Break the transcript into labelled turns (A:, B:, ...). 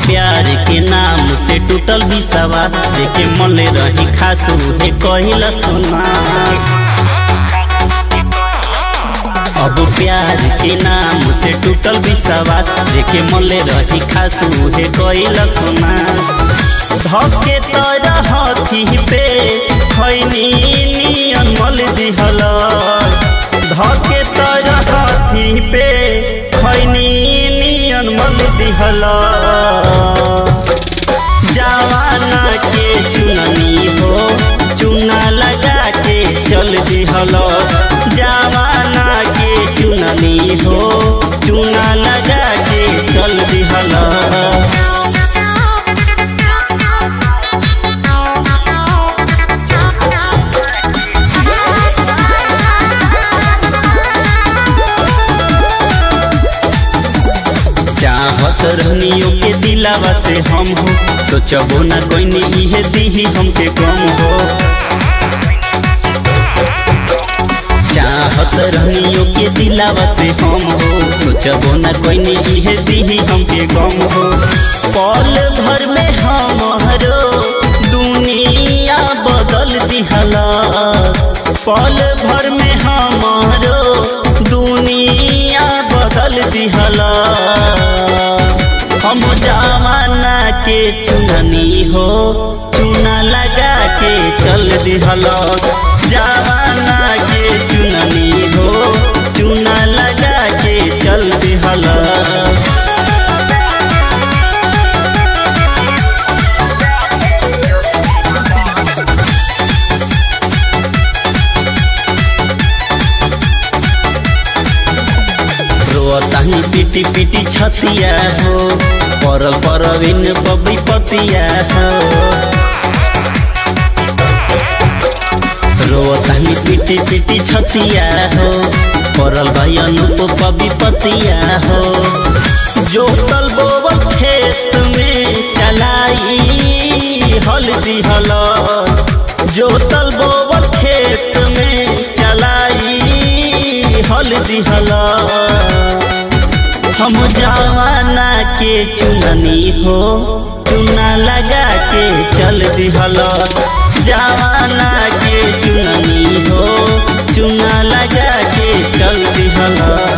A: प्यार के नाम से टूटल बिसवा देखे मले रही खासू हे कहिला सुना अब प्यार के नाम से टूटल विश्वास देखे मले रही खासू हे कहिला सुना धके तोरा हाथी पे खैनी नियन मल दिहल धके तोरा हाथी पे खैनी नियन मल दिहल जवाना के चुननी हो चुना लगा के चल दिहल जवाना के चुननी हो चुना लगा के चल दिहल चाहत रहनियो के दिलावा से हम हो सोचबो ना कोई इहे दीही हमके कम हो चाहत रहनियो के दिलावा से हम हो सोचबो ना कोई इहे दीही हमके कम हो पल भर में हमारो दुनिया बदल दिहला पल भर में हमारो दुनिया बदल दिहला हम जमाना के चुननी हो चुना लगा के चल दिहल जमाना के चुननी हो चुना लगा के चल दिहल रोताही पिटी पिटी छतिया हो परल परविन बबी पतिया हो रोताही पिटी पिटी छतिया हो परल भाई अनुप बबी पतिया हो जोतल बोवल खेत में चलाई हल्दी हल जोतल बोवल खेत में चलाई हल्दी हला हम जवाना के चुननी हो चुना लगा के चल दिहल जवाना के चुननी हो चुना लगा के चल दिहल